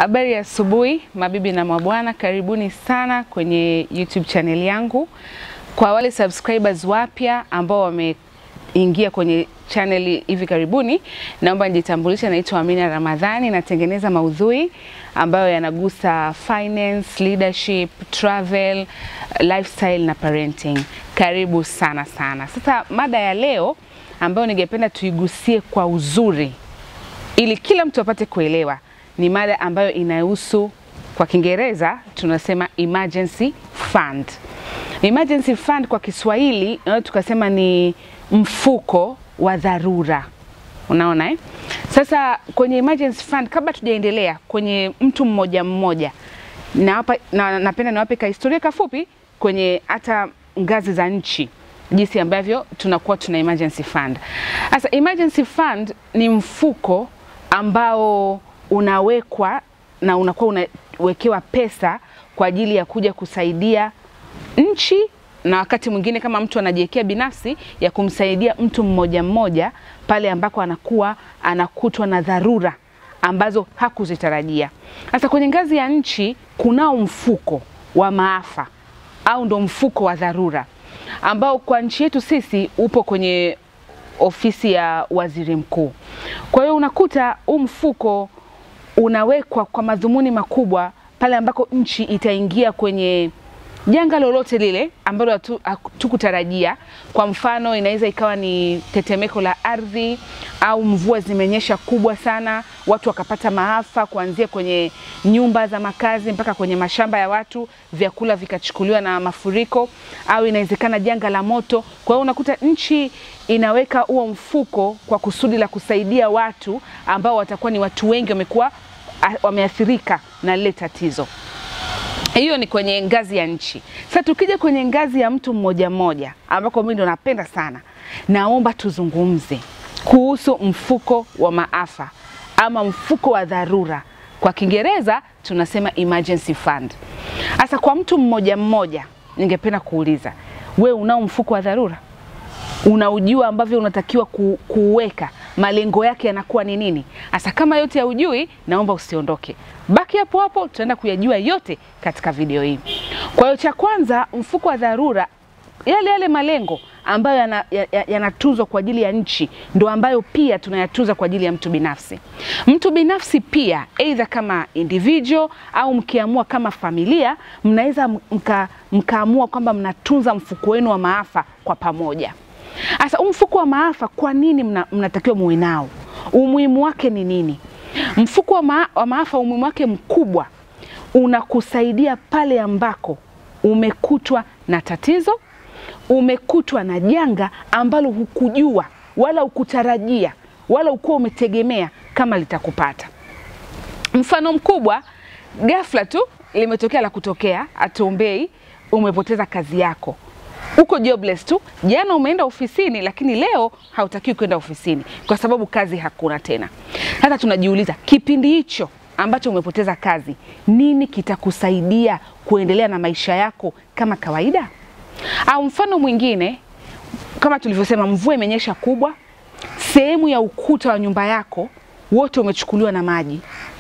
Habari ya asubuhi mabibi na mabwana, karibuni sana kwenye YouTube channel yangu. Kwa wale subscribers wapya ambao wameingia kwenye channel hivi karibuni, naomba nijitambulishe. Naitwa Amina Ramadhani, natengeneza maudhui ambayo yanagusa finance, leadership, travel, lifestyle na parenting. Karibu sana sana. Sasa mada ya leo ambayo ningependa tuigusie kwa uzuri ili kila mtu apate kuelewa ni mada ambayo inahusu kwa Kiingereza tunasema emergency fund. Emergency fund kwa Kiswahili naweza tukasema ni mfuko wa dharura. Unaona eh? Sasa kwenye emergency fund, kabla tujaendelea kwenye mtu mmoja mmoja, na hapa na, napenda niwape ka historia kafupi kwenye hata ngazi za nchi jinsi ambavyo tunakuwa tuna emergency fund. Sasa emergency fund ni mfuko ambao unawekwa na unakuwa unawekewa pesa kwa ajili ya kuja kusaidia nchi na wakati mwingine kama mtu anajiwekea binafsi ya kumsaidia mtu mmoja mmoja pale ambako anakuwa anakutwa na dharura ambazo hakuzitarajia. Sasa kwenye ngazi ya nchi kunao mfuko wa maafa au ndo mfuko wa dharura ambao kwa nchi yetu sisi upo kwenye ofisi ya waziri mkuu. Kwa hiyo unakuta huu mfuko unawekwa kwa madhumuni makubwa pale ambako nchi itaingia kwenye janga lolote lile ambalo hatukutarajia. Kwa mfano, inaweza ikawa ni tetemeko la ardhi au mvua zimenyesha kubwa sana, watu wakapata maafa kuanzia kwenye nyumba za makazi mpaka kwenye mashamba ya watu, vyakula vikachukuliwa na mafuriko, au inawezekana janga la moto. Kwa hiyo unakuta nchi inaweka huo mfuko kwa kusudi la kusaidia watu ambao watakuwa ni watu wengi wamekuwa wameathirika na lile tatizo. Hiyo ni kwenye ngazi ya nchi. Sasa tukija kwenye ngazi ya mtu mmoja mmoja, ambako mimi ndo napenda sana, naomba tuzungumze kuhusu mfuko wa maafa ama mfuko wa dharura. Kwa Kiingereza tunasema emergency fund. Sasa kwa mtu mmoja mmoja, ningependa kuuliza, we unao mfuko wa dharura? Unaujua ambavyo unatakiwa ku, kuweka malengo yake yanakuwa ni nini? Hasa kama yote ya ujui, naomba usiondoke, baki hapo hapo, tutaenda kuyajua yote katika video hii. Kwa hiyo cha kwanza, mfuko wa dharura, yale yale malengo ambayo yanatunzwa ya, ya kwa ajili ya nchi ndo ambayo pia tunayatunza kwa ajili ya mtu binafsi. Mtu binafsi pia, aidha kama individual au mkiamua kama familia, mnaweza mka, mkaamua kwamba mnatunza mfuko wenu wa maafa kwa pamoja. Sasa huu mfuko wa maafa kwa nini mna, mnatakiwa muwe nao? Umuhimu wake ni nini? Mfuko wa, maa, wa maafa umuhimu wake mkubwa unakusaidia pale ambako umekutwa na tatizo, umekutwa na janga ambalo hukujua wala hukutarajia wala ukuwa umetegemea kama litakupata. Mfano mkubwa, ghafla tu limetokea la kutokea, atuombei, umepoteza kazi yako uko jobless tu. Jana umeenda ofisini, lakini leo hautakiwi kwenda ofisini kwa sababu kazi hakuna tena. Sasa tunajiuliza kipindi hicho ambacho umepoteza kazi, nini kitakusaidia kuendelea na maisha yako kama kawaida? Au mfano mwingine, kama tulivyosema, mvua imenyesha kubwa, sehemu ya ukuta wa nyumba yako wote umechukuliwa na maji.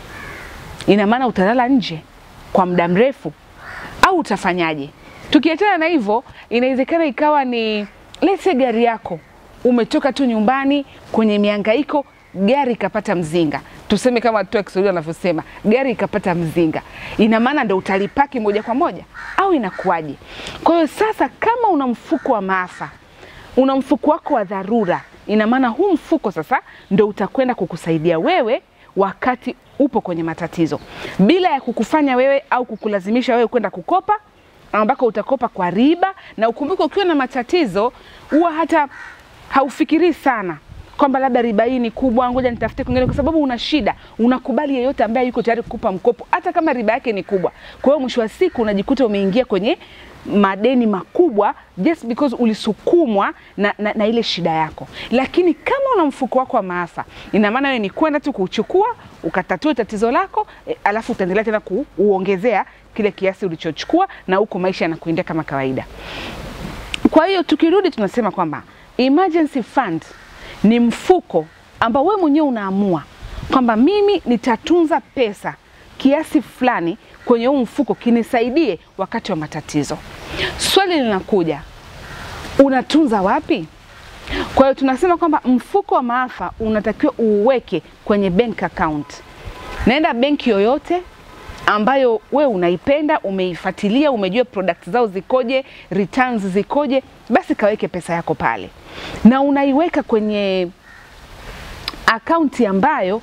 Ina maana utalala nje kwa muda mrefu au utafanyaje? Tukiachana na hivyo, inawezekana ikawa ni lese gari yako, umetoka tu nyumbani kwenye mihangaiko, gari ikapata mzinga. Tuseme kama watu wa Kiswahili wanavyosema, gari ikapata mzinga, ina maana ndo utalipaki moja kwa moja au inakuwaje? Kwa hiyo sasa, kama una mfuko wa maafa, una mfuko wako wa dharura, ina maana huu mfuko sasa ndo utakwenda kukusaidia wewe wakati upo kwenye matatizo, bila ya kukufanya wewe au kukulazimisha wewe kwenda kukopa ambako utakopa kwa riba. Na ukumbuke, ukiwa na matatizo huwa hata haufikirii sana kwamba labda riba hii ni kubwa, ngoja nitafute kwingine, kwa sababu una shida, unakubali yeyote ambaye yuko tayari kukupa mkopo, hata kama riba yake ni kubwa. Kwa hiyo mwisho wa siku unajikuta umeingia kwenye madeni makubwa just because ulisukumwa na, na, na ile shida yako. Lakini kama una mfuko wako wa maafa, ina maana wewe ni kwenda tu kuuchukua ukatatue tatizo lako e, alafu utaendelea tena kuuongezea kile kiasi ulichochukua na huko maisha yanakuendea kama kawaida. Kwa hiyo tukirudi, tunasema kwamba emergency fund ni mfuko ambao wewe mwenyewe unaamua kwamba mimi nitatunza pesa kiasi fulani kwenye huu mfuko kinisaidie wakati wa matatizo. Swali linakuja, unatunza wapi? Kwa hiyo tunasema kwamba mfuko wa maafa unatakiwa uweke kwenye bank account. Naenda benki yoyote ambayo we unaipenda, umeifuatilia, umejua product zao zikoje, returns zikoje, basi kaweke pesa yako pale, na unaiweka kwenye akaunti ambayo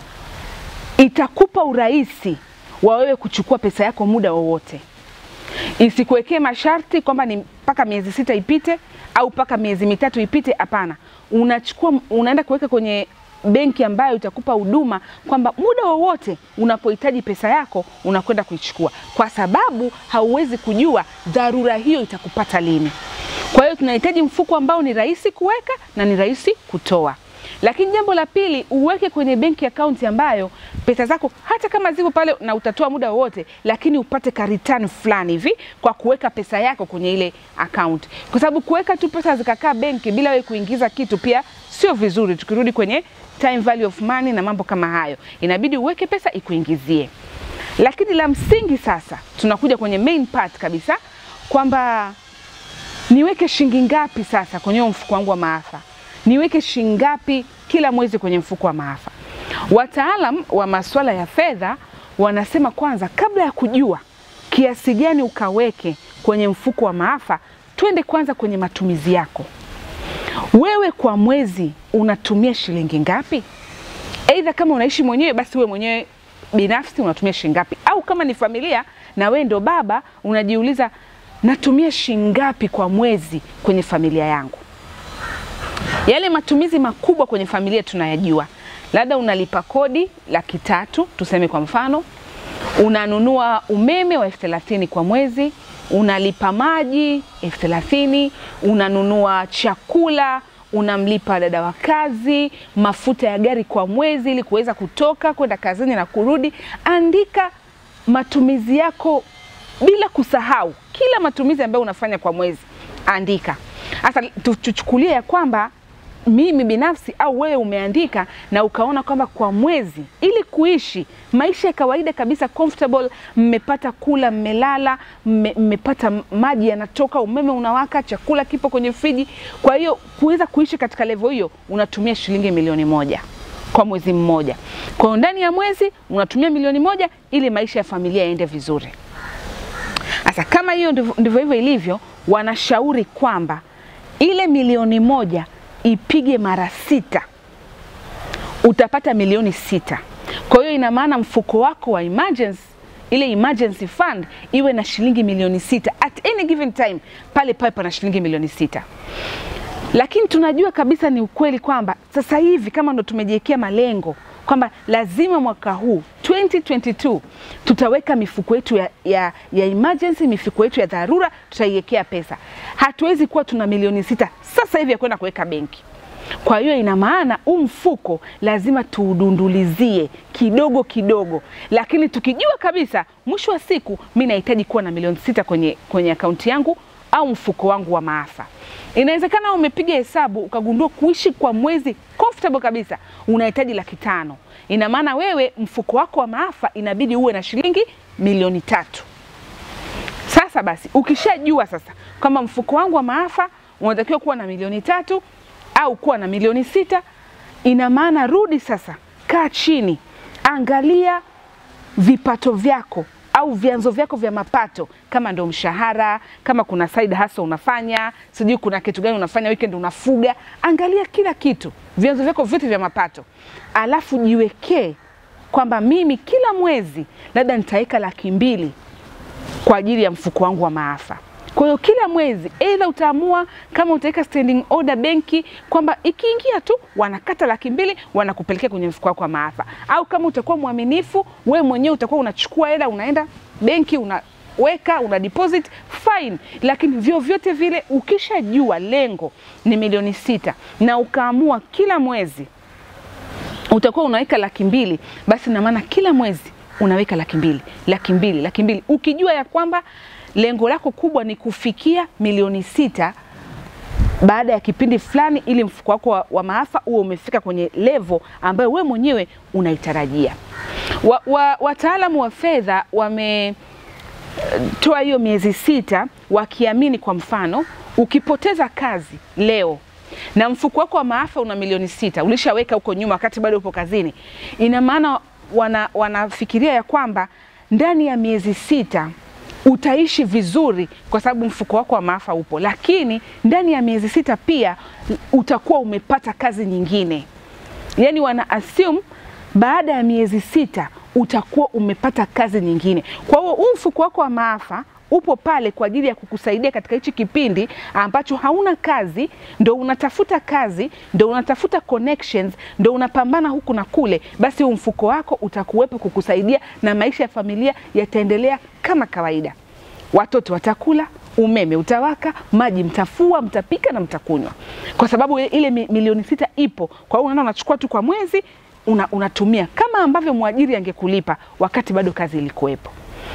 itakupa urahisi wa wewe kuchukua pesa yako muda wowote. Isikuwekee masharti kwamba ni mpaka miezi sita ipite au mpaka miezi mitatu ipite. Hapana, unachukua unaenda kuweka kwenye benki ambayo itakupa huduma kwamba muda wowote unapohitaji pesa yako unakwenda kuichukua, kwa sababu hauwezi kujua dharura hiyo itakupata lini. Kwa hiyo tunahitaji mfuko ambao ni rahisi kuweka na ni rahisi kutoa. Lakini jambo la pili, uweke kwenye benki akaunti ambayo pesa zako hata kama zipo pale na utatoa muda wowote, lakini upate ka return fulani hivi kwa kuweka pesa yako kwenye ile akaunti, kwa sababu kuweka tu pesa zikakaa benki bila wewe kuingiza kitu pia sio vizuri. Tukirudi kwenye time value of money na mambo kama hayo, inabidi uweke pesa ikuingizie. Lakini la msingi sasa, tunakuja kwenye main part kabisa kwamba niweke shilingi ngapi sasa kwenye huo mfuko wangu wa maafa niweke shilingi ngapi kila mwezi kwenye mfuko wa maafa. Wataalam wa masuala ya fedha wanasema kwanza, kabla ya kujua kiasi gani ukaweke kwenye mfuko wa maafa, twende kwanza kwenye matumizi yako. Wewe kwa mwezi unatumia shilingi ngapi? Aidha, kama unaishi mwenyewe, basi wewe mwenyewe binafsi unatumia shilingi ngapi, au kama ni familia na wewe ndo baba, unajiuliza natumia shilingi ngapi kwa mwezi kwenye familia yangu. Yale matumizi makubwa kwenye familia tunayajua, labda unalipa kodi laki tatu tuseme kwa mfano, unanunua umeme wa elfu thelathini kwa mwezi, unalipa maji elfu thelathini unanunua chakula, unamlipa dada wa kazi, mafuta ya gari kwa mwezi ili kuweza kutoka kwenda kazini na kurudi. Andika matumizi yako bila kusahau kila matumizi ambayo unafanya kwa mwezi, andika. Sasa tuchukulie ya kwamba mimi binafsi au wewe umeandika na ukaona kwamba kwa mwezi, ili kuishi maisha ya kawaida kabisa comfortable, mmepata kula, mmelala, mmepata maji yanatoka, umeme unawaka, chakula kipo kwenye friji. Kwa hiyo kuweza kuishi katika level hiyo unatumia shilingi milioni moja kwa mwezi mmoja. Kwa hiyo ndani ya mwezi unatumia milioni moja ili maisha ya familia yaende vizuri. Sasa kama hiyo ndivyo hivyo ilivyo, wanashauri kwamba ile milioni moja ipige mara sita, utapata milioni sita. Kwa hiyo ina maana mfuko wako wa emergency, ile emergency fund iwe na shilingi milioni sita at any given time, pale pale pana shilingi milioni sita. Lakini tunajua kabisa ni ukweli kwamba sasa hivi kama ndo tumejiwekea malengo kwamba lazima mwaka huu 2022 tutaweka mifuko yetu ya, ya, ya emergency, mifuko yetu ya dharura tutaiwekea pesa. Hatuwezi kuwa tuna milioni sita sasa hivi ya kwenda kuweka benki. Kwa hiyo ina maana huu mfuko lazima tuudundulizie kidogo kidogo, lakini tukijua kabisa mwisho wa siku mi nahitaji kuwa na milioni sita kwenye, kwenye akaunti yangu au mfuko wangu wa maafa. Inawezekana umepiga hesabu ukagundua kuishi kwa mwezi comfortable kabisa unahitaji laki tano. Ina maana wewe mfuko wako wa maafa inabidi uwe na shilingi milioni tatu. Sasa basi, ukishajua sasa kwamba mfuko wangu wa maafa unatakiwa kuwa na milioni tatu au kuwa na milioni sita, ina maana rudi sasa, kaa chini, angalia vipato vyako au vyanzo vyako vya mapato, kama ndo mshahara, kama kuna side hustle unafanya, sijui kuna kitu gani unafanya weekend, unafuga. Angalia kila kitu, vyanzo vyako vyote vya mapato, alafu jiwekee kwamba mimi kila mwezi labda nitaweka laki mbili kwa ajili ya mfuko wangu wa maafa. Kwa hiyo kila mwezi aidha utaamua kama utaweka standing order benki kwamba ikiingia tu wanakata laki mbili wanakupelekea kwenye mfuko wako wa maafa, au kama utakuwa mwaminifu wewe mwenyewe utakuwa unachukua hela unaenda benki unaweka una deposit fine. Lakini vyovyote vile ukishajua lengo ni milioni sita na ukaamua kila mwezi utakuwa unaweka laki mbili, basi na maana kila mwezi unaweka laki mbili laki mbili laki mbili ukijua ya kwamba lengo lako kubwa ni kufikia milioni sita baada ya kipindi fulani, ili mfuko wako wa, wa maafa uwe umefika kwenye levo ambayo we mwenyewe unaitarajia. Wa, wa, wataalamu wa fedha wame toa hiyo miezi sita wakiamini, kwa mfano, ukipoteza kazi leo na mfuko wako wa maafa una milioni sita ulishaweka huko nyuma wakati bado upo kazini, ina maana wana, wanafikiria ya kwamba ndani ya miezi sita utaishi vizuri kwa sababu mfuko wako wa maafa upo, lakini ndani ya miezi sita pia utakuwa umepata kazi nyingine. Yani wana assume baada ya miezi sita utakuwa umepata kazi nyingine. Kwa hiyo huu mfuko wako wa maafa upo pale kwa ajili ya kukusaidia katika hichi kipindi ambacho hauna kazi, ndo unatafuta kazi, ndo unatafuta connections, ndo unapambana huku na kule, basi huu mfuko wako utakuwepo kukusaidia na maisha ya familia yataendelea kama kawaida. Watoto watakula, umeme utawaka, maji mtafua, mtapika na mtakunywa, kwa sababu ile milioni sita ipo. Kwa hiyo unaona, unachukua tu kwa mwezi una, unatumia kama ambavyo mwajiri angekulipa wakati bado kazi ilikuwepo.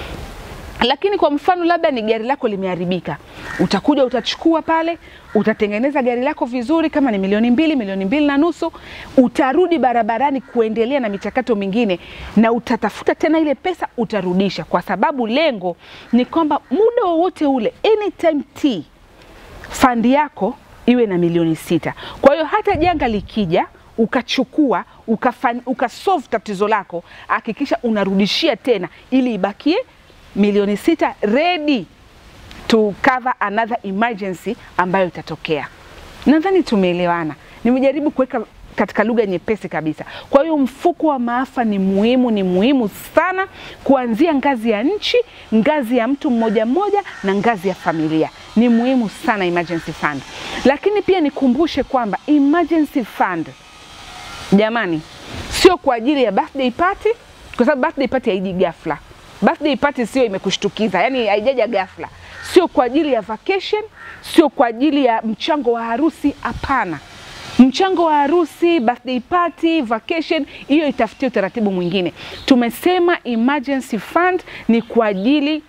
Lakini kwa mfano labda ni gari lako limeharibika, utakuja utachukua pale, utatengeneza gari lako vizuri, kama ni milioni mbili, milioni mbili na nusu, utarudi barabarani kuendelea na michakato mingine, na utatafuta tena ile pesa utarudisha, kwa sababu lengo ni kwamba muda wowote ule, anytime t fandi yako iwe na milioni sita. Kwa hiyo hata janga likija ukachukua ukasolve tatizo lako, hakikisha unarudishia tena ili ibakie milioni sita ready to cover another emergency ambayo itatokea. Nadhani tumeelewana. Nimejaribu kuweka katika lugha nyepesi kabisa. Kwa hiyo mfuko wa maafa ni muhimu, ni muhimu sana kuanzia ngazi ya nchi, ngazi ya mtu mmoja mmoja na ngazi ya familia. Ni muhimu sana emergency fund. Lakini pia nikumbushe kwamba emergency fund jamani, sio kwa ajili ya birthday party, kwa sababu birthday party haiji ghafla. Birthday party sio imekushtukiza, yani haijaja ghafla. Sio kwa ajili ya vacation, sio kwa ajili ya mchango wa harusi. Hapana, mchango wa harusi, birthday party, vacation, hiyo itafutie utaratibu mwingine. Tumesema emergency fund ni kwa ajili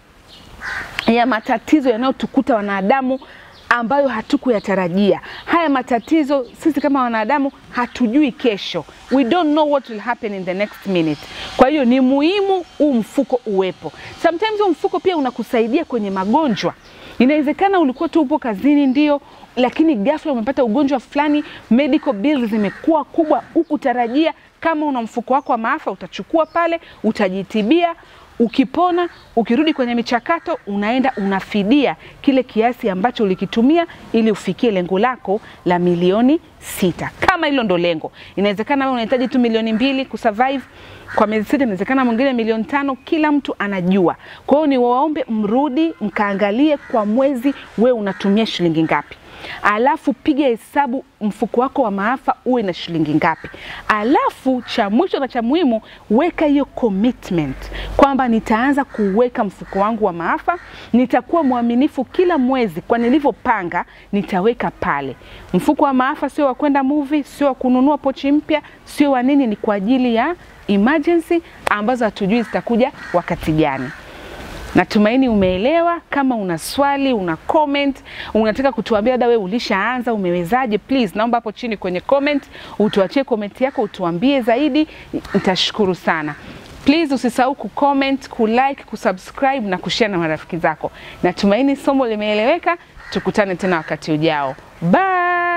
ya matatizo yanayotukuta wanadamu ambayo hatukuyatarajia. Haya matatizo sisi kama wanadamu hatujui kesho, we don't know what will happen in the next minute. Kwa hiyo ni muhimu huu mfuko uwepo. Sometimes huu mfuko pia unakusaidia kwenye magonjwa. Inawezekana ulikuwa tu upo kazini ndio, lakini ghafla umepata ugonjwa fulani, medical bills zimekuwa kubwa, hukutarajia. Kama una mfuko wako wa maafa, utachukua pale, utajitibia Ukipona, ukirudi kwenye michakato, unaenda unafidia kile kiasi ambacho ulikitumia ili ufikie lengo lako la milioni sita. Kama hilo ndo lengo, inawezekana wewe unahitaji tu milioni mbili kusurvive kwa miezi sita, inawezekana mwingine milioni tano. Kila mtu anajua. Kwa hiyo ni waombe mrudi mkaangalie kwa mwezi wewe unatumia shilingi ngapi alafu piga hesabu mfuko wako wa maafa uwe na shilingi ngapi. Alafu cha mwisho na cha muhimu, weka hiyo commitment kwamba nitaanza kuweka mfuko wangu wa maafa, nitakuwa mwaminifu kila mwezi kwa nilivyopanga, nitaweka pale. Mfuko wa maafa sio wa kwenda movie, sio wa kununua pochi mpya, sio wa nini, ni kwa ajili ya emergency ambazo hatujui zitakuja wakati gani. Natumaini umeelewa. Kama una swali, una comment, unataka kutuambia dada, wewe ulishaanza, umewezaje? Please naomba hapo chini kwenye comment utuachie comment yako, utuambie zaidi, nitashukuru sana. Please usisahau kucomment, kulike, kusubscribe na kushare na marafiki zako. Natumaini somo limeeleweka. Tukutane tena wakati ujao. Bye.